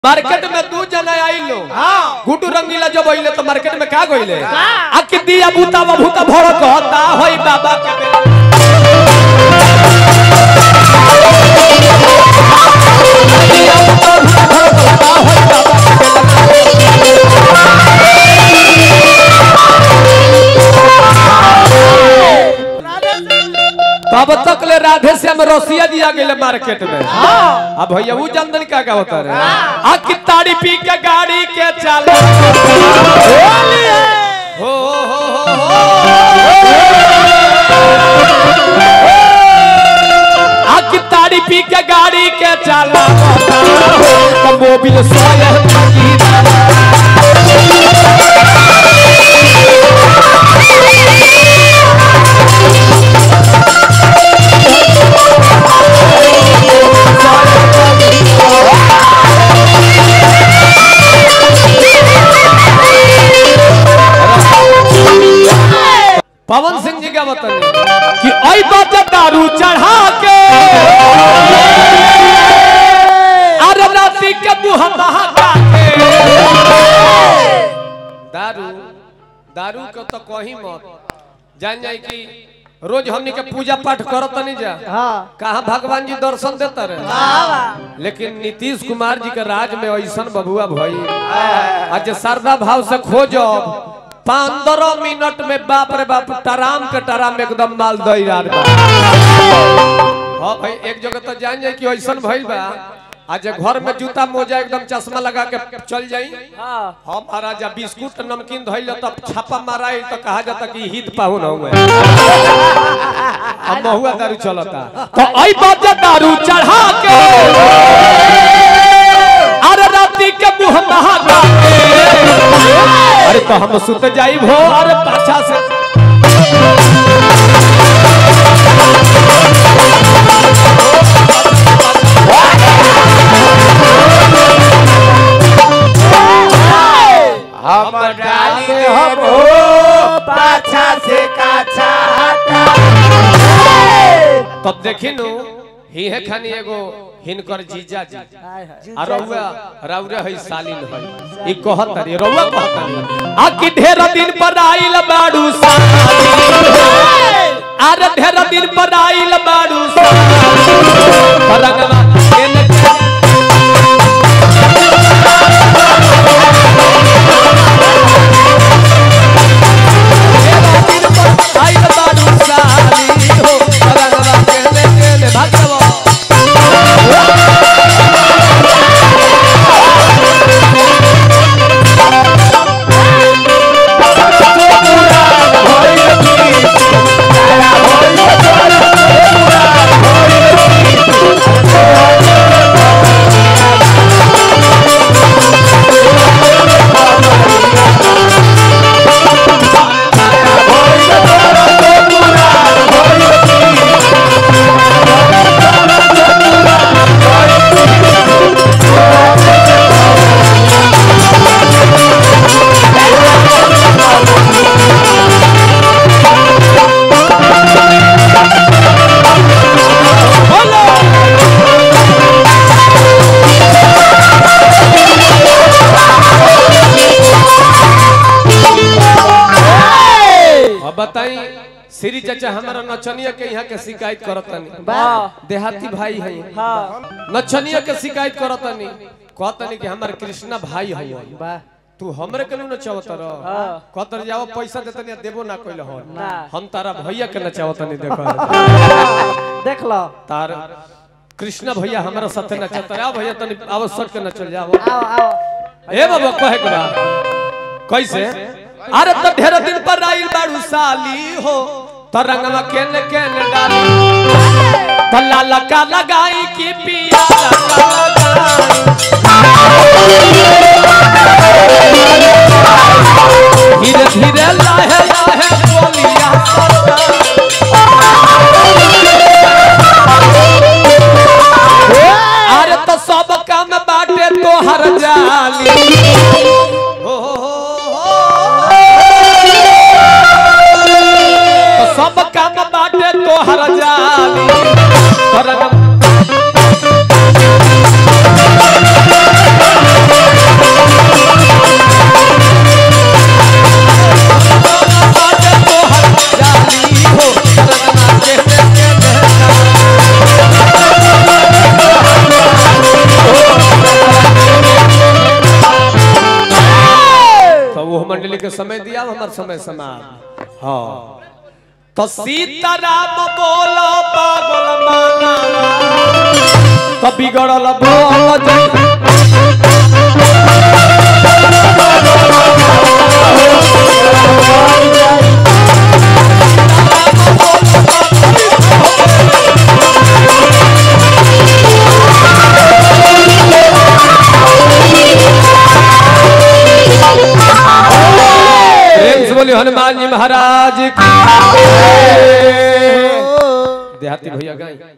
Market में दू जना आइलो गुटू रंगीला जब आइले तो मार्केट में का गइले आ कि दिया बूता बभूता भड़क होता होई बाबा के बेला दिया बूता बभूता भड़क होता होई बाबा के बेला तब तक ले राधे श्याम रसिया दिया गेले मार्केट में अब भैया वो जनदन का का होता रे आ कि ताड़ी पी के गाड़ी के चल हो हो हो हो आ कि ताड़ी पी के गाड़ी के चला तो मोबिल सोए की पवन सिंह जी का बताने कि आई बात दारू चढ़ा के अरे राती के मुंह महका के दारू दारू के तो कहीं मत जान जाए कि रोज हमनी के पूजा पाठ करत नहीं जा कहा भगवान जी दर्शन देता रहे लेकिन नीतीश कुमार जी के राज में ऐसा बबुआ भई आज श्रद्धा भाव से खोजो पंद्रह मिनट में बाप रे बाप टराम के टराम एकदम माल दई यार बा हाँ भाई एक जगह तो जान जाए कि ऐसा भइल बा आज घर में जूता मोजा एकदम चश्मा लगा के चल जाई हम महाराजा बिस्कुट नमकीन धइल तब छापा माराई तो कहा जाता कि हित पाहुन हुए अब महुआ दारू चलता तो आई बात दारू चढ़ा के अरे राती के मुंह महका के अरे तो हम सुत जाई भो अरे पाछा से हम डाली हम हो पाछा से काछा हटा तब देखी नु ही है खानी एगो हिनकर जीजा जी आ रउआ रउरे है सालिन है ई कहत रे रउआ कहत रे आ कि ढेर दिन पर आइल बाड़ू सालिन अरे ढेर दिन पर आइल बाड़ू सालिन परगवा केन ढेर दिन पर आइल बाड़ू सालिन हो परगवा केन केन भगवा अब बताई श्री चाचा हमारा नचनिया के यहाँ के शिकायत करतनी देहाती भाई है नचनिया के शिकायत करतनी कहतनी कि हमारे कृष्णा भाई है तू हमरे के नचावत रह कहतर जाओ पैसा देतनी देबो ना कइल हो हम तारा भैया के नचावतनी देखो देख लो तार कृष्णा भैया हमारा साथे नचत रहा भैया तनी आवश्यक के नचल जाओ आओ आओ ए बाबा कहे के बा कैसे अरे तो ढेर दिन पर आइल बाड़ू साली हो तो रंगवा केने केने डाली तो लाला का लगाई की पिया का लगाई धीरे धीरे लाहे लाहे बोलिया अरे तो सब काम बाटे तो हर जाली हो हो हो हो। तो सब काम बाटे तो हर जाली तो रंग मंडली के समय दिया हमार समय समाप्त हाँ तो सीताराम बोलो पागल माना तो बिगड़ल बोल जय प्रेम से बोली हनुमान जी महाराज की देहाती भैया गाई